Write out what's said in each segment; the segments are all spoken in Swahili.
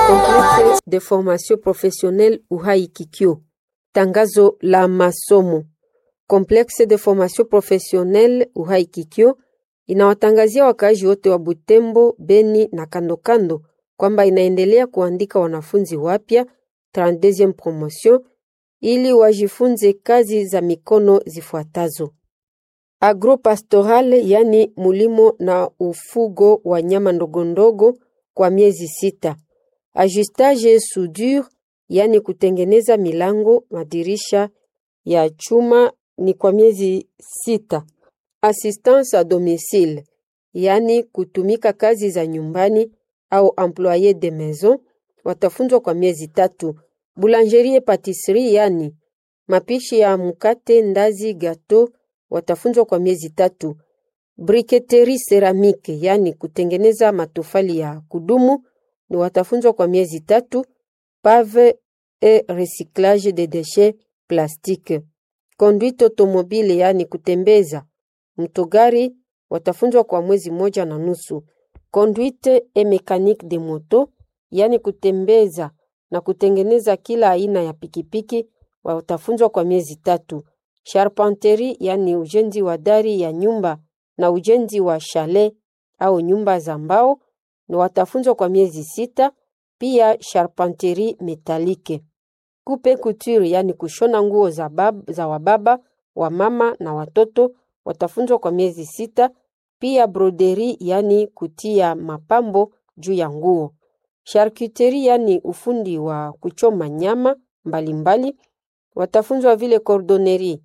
Complexe de formation professionnelle Uhai Kikyo. Tangazo la masomo. Complexe de formation professionnelle Uhai Kikyo inawatangazia wakaaji wote wa Butembo, Beni na kando kando kwamba inaendelea kuandika wanafunzi wapya 32e promotion ili wajifunze kazi za mikono zifuatazo: agropastoral, yani mulimo na ufugo wa nyama ndogondogo kwa miezi sita; ajustage soudure, yani kutengeneza milango, madirisha ya chuma ni kwa miezi sita; assistance a domicile, yani kutumika kazi za nyumbani au employe de maison, watafunzwa kwa miezi tatu. Boulangerie patisserie, yani mapishi ya mkate, ndazi, gato watafunzwa kwa miezi tatu. Briketerie ceramique, yani kutengeneza matofali ya kudumu ni watafunzwa kwa miezi tatu. Pave et recyclage de déchets plastique. Conduite automobile, yani kutembeza mtogari watafunzwa kwa mwezi moja na nusu. Conduite et mécanique de moto, yani kutembeza na kutengeneza kila aina ya pikipiki watafunzwa kwa miezi tatu. Charpenterie, yani ujenzi wa dari ya nyumba na ujenzi wa chalet au nyumba za mbao ni watafunzwa kwa miezi sita. Pia charpenterie metallique. Coupe couture, yani kushona nguo za, bab, za wababa wa mama na watoto watafunzwa kwa miezi sita. Pia broderie, yani kutia mapambo juu ya nguo. Charcuterie, yani ufundi wa kuchoma nyama mbalimbali mbali. Watafunzwa vile cordonnerie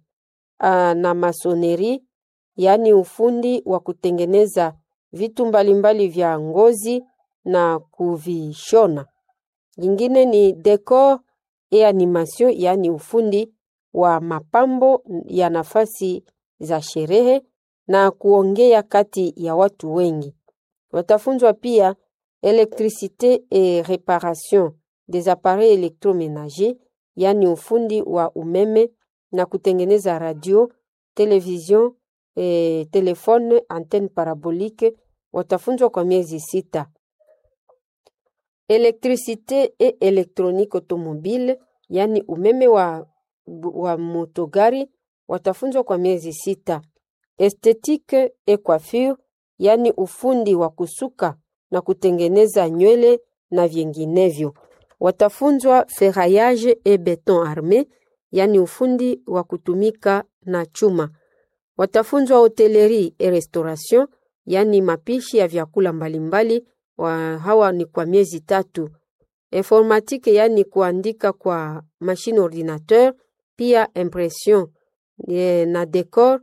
na masonerie, yani ufundi wa kutengeneza vitu mbalimbali mbali vya ngozi na kuvishona. Nyingine ni decor et animation, yani ufundi wa mapambo ya nafasi za sherehe na kuongea kati ya watu wengi. Watafunzwa pia électricité et réparation des appareils électroménagers, yani ufundi wa umeme na kutengeneza radio, television, e, telefone, antenne parabolique watafunzwa kwa miezi sita. Électricité et électronique automobile, yani umeme wa, wa motogari watafunzwa kwa miezi sita. Esthétique et coiffure, yani ufundi wa kusuka na kutengeneza nywele na vinginevyo. Watafunzwa ferraillage et beton armé, yani ufundi wa kutumika na chuma. Watafunzwa hotellerie et restauration, yani mapishi ya vyakula mbalimbali wa hawa ni kwa miezi tatu. Informatique, yani kuandika kwa machine ordinateur, pia impression e, na decor.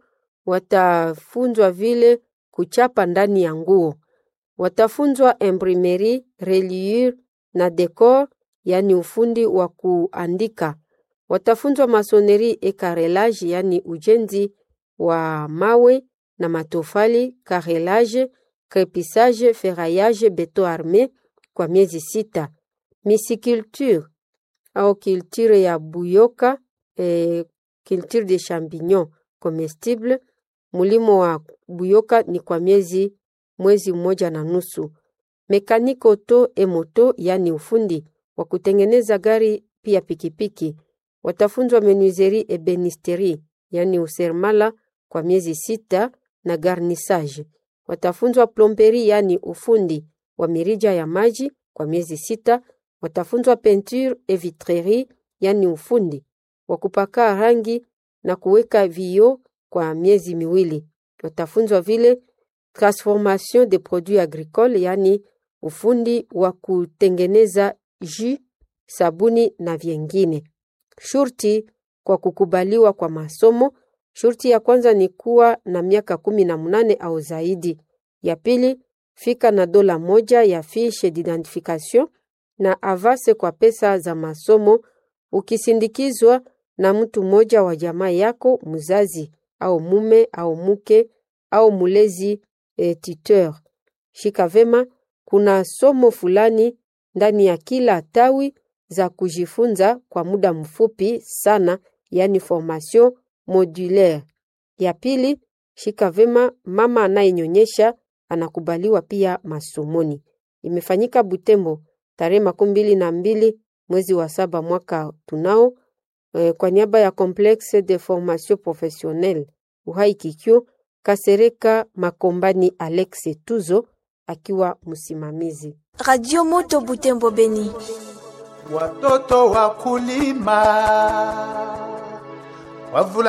Watafunzwa vile kuchapa ndani ya nguo. Watafunzwa imprimerie, reliure na decor, yani ufundi wa kuandika. Watafunzwa masonerie et carrelage, yani ujenzi wa mawe na matofali, carrelage, crepissage, ferraillage, beton armé kwa miezi sita. Misiculture au culture ya buyoka, eh, culture de champignons comestible, mulimo wa buyoka ni kwa miezi mwezi mmoja na nusu. Mekaniko auto et moto, yani ufundi wa kutengeneza gari pia pikipiki. Watafunzwa menuiserie et benisterie, yani usermala kwa miezi sita na garnissage. Watafunzwa plomberie, yani ufundi wa mirija ya maji kwa miezi sita. Watafunzwa peinture et vitrerie, yani ufundi wa kupaka rangi na kuweka vioo kwa miezi miwili. Watafunzwa vile transformation de produits agricoles, yani ufundi wa kutengeneza jus, sabuni na vyengine. Shurti kwa kukubaliwa kwa masomo. Shurti ya kwanza ni kuwa na miaka kumi na munane au zaidi. Ya pili, fika na dola moja ya fiche d'identification na avase kwa pesa za masomo, ukisindikizwa na mtu mmoja wa jamaa yako, mzazi au mume au mke au mulezi e, tuteur. Shika vema, kuna somo fulani ndani ya kila tawi za kujifunza kwa muda mfupi sana, yani formation modulaire. Ya pili, shika vema, mama anayenyonyesha anakubaliwa pia masomoni. Imefanyika Butembo tarehe makumi mbili na mbili mwezi wa saba mwaka tunao. E, kwa niaba ya Complexe de Formation Professionnelle Uhai Kikyo, Kasereka Makombani Alex Tuzo akiwa msimamizi. Radio Moto Butembo Beni. Watoto wakulima wavula